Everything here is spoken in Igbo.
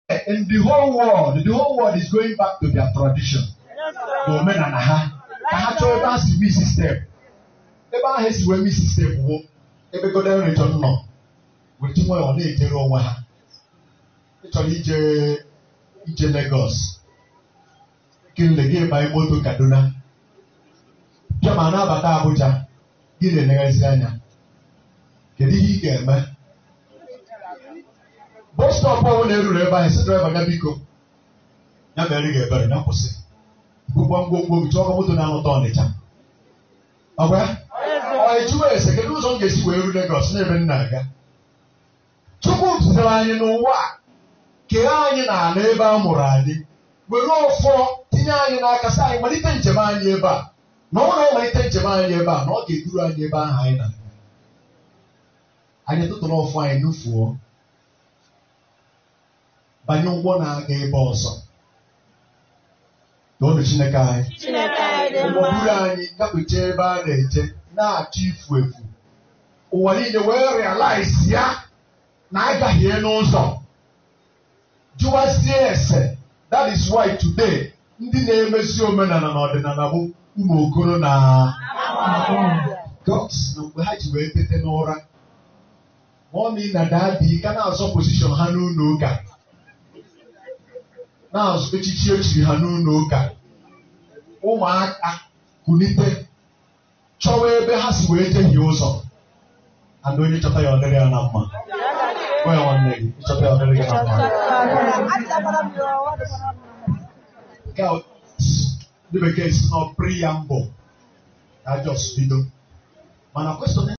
in the whole world the whole world is going back to their tradition na omenala ha ka ha chọọ ebe ha si mi sistem ebe ahụ esi wee mi sistem bụ ebe golden region nọ wetu nwayọọ na-ejere onwe ha ịchọrọ ije ije Lagos kinle gị banye moto Kaduna bịa ma na-abata Abuja gị na-eleghazi anya kedu ihe ị ga-eme bọs stọpụ ọbụla eruru ebe ahụ si draiva ga biko ya mere ị ga-ebere ya kwụsị bụkwa ngwongwo gị chọọ moto na-anụta Ọnịcha ọgwa ọ ejuwe ese kedu ụzọ m ga-esi wee ru Lagos n'ebe m na-aga Chukwu dutere anyị n'ụwa a kee anyị n'ala ebe a mụrụ anyị were ọfọ tinye anyị n'aka sị anyị malite njem anyị ebe a na ọ na-amalite njem anyị ebe a na ọ ga-eduru anyị ebe ahụ anyị na-aga anyị tụtụrụ ọfọ anyị nufuo banye ụgbọ na-aga ebe ọzọ n'ọnụ Chineke anyị Chineke anyị dị ụgbọ mma. buru anyị gafechaa ebe a na-eje na-achọ ifu efu ụwa niile wee realize ya na agahie n'ụzọ jụwazie ese that is why today ndị na-emesi omenala na ọdịnala bụ ụmụ okoro na gods na mgbe ha ji wee tete n'ụra mọmi na dadi ka na-azọ pozishọn ha n'ụlọ ụka na-azụ echichi echiri ha n'ụlọ ụka ụmụaka kulite chọwa ebe ha si wee jehie ụzọ and onye chọta ya ọ dịrị ya na mma gwa ya nwanne gị ịchọta ya ọ dịrị gị na mma nke a ndị bekee si nọ preamble ka just bido mana kwesịrị